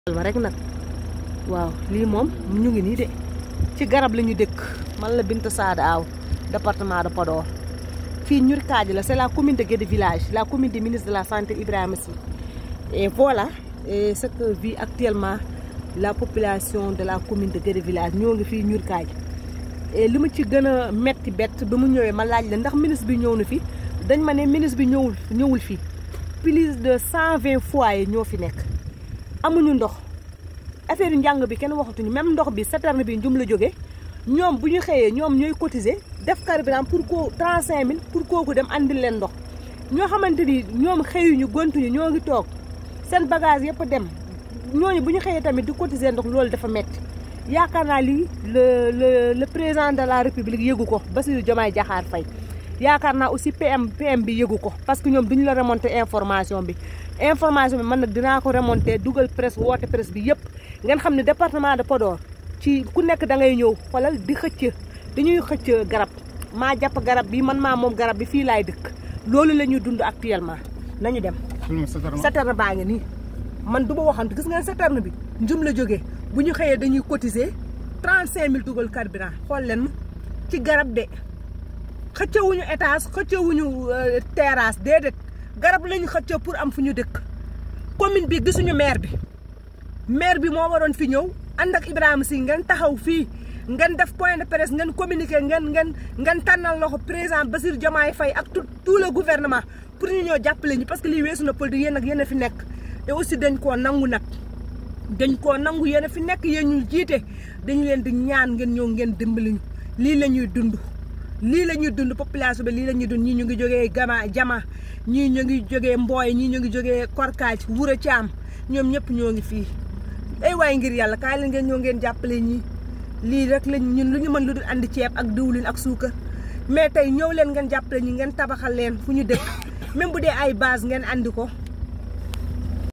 ma rek nag waaw lii moom ñu ngi nii de ci garab la ñu dëkk man la Binta Sada Aw département de Podor fii ñur kaaji la c'est la commune de Guédé village la commune du ministre de la santé Ibrahima Sy et voilà et ce que vit actuellement la population de la commune de Guédé village ñoo ngi fii ñur kaaji et li ma ci gën a metti bett ba mu ñëwee ma laaj la ndax ministre bi ñëw na fi dañ ma ne ministre bi ñëwul ñëwul fii plus de cent vingt foyers ñoo fi nekk amuñu ndox affaire yu njàng bi kenn waxatuñu même ndox bi citerne bi njum la jóge ñoom bu ñu xëyee ñoom ñooy cotiser def carburant pour ko trente cinq mille pour kooku dem andil leen ndox ñoo xamante ni ñoom xëyuñu gontuñu ñoo ngi toog seen bagage yëpp dem ñooñu bu ñu xëyee tamit di cotiser ndox loolu dafa metti yaakaar naa lii le le le président de la république yëgu ko Bassirou Diomaye Diakhar Faye yaakaar naa aussi PM PM bi yëgu ko parce que ñoom duñu la remonter information bi information bi man nag dinaa ko remonter dugal presse woote presse bi yëpp ngeen xam ne département de Podor ci ku nekk da ngay ñëw xoolal di xëcc dañuy xëcc garab maa jàpp garab bi man maa moom garab bi fii laay dëkk loolu la ñuy dund actuellement nañu dem citerne baa ngi nii man du ma waxantu gis ngeen citerne bi njum la jógee bu ñu xëyee dañuy cotiser trente cinq mille dugal carburant xool leen ci garab de xëccewuñu étage xëccewuñu terrasse déedéet garab lañu xëccee pour am fu ñu dëkk commune bi gisuñu maire bi maire bi moo waroon fi ñëw ànd ak Ibrahima Sy ngeen taxaw fii ngeen def point de presse ngeen communiquer ngeen ngeen ngeen tànnal loxo président Bassirou Diomaye Faye ak tout tout le gouvernement pour ñu ñëw jàppale ñu parce que lii weesu na politique yéen ak yéen a fi nekk te aussi dañ koo nangu nag dañ koo nangu yéen a fi nekk yéen ñu jiite dañu leen di ñaan ngeen ñëw ngeen dimbali ñu lii la ñuy dund lii la ñuy dund population bi lii la ñuy dund ñii ñu ngi jógee gama jama ñii ñu ngi jógee mbooy ñii ñu ngi jógee korkaaj wura caam ñoom ñëpp ñoo ngi fii ay waay ngir yàlla kaay la ngeen ñoo ngeen jàppale ñi lii rek lañ ñun lu ñu mën lu dul andi ceeb ak diwlin ak suukar mais tey ñëw leen ngeen jàppale ñi ngeen tabaxal leen fu ñu dëkk même bu dee ay base ngeen andi ko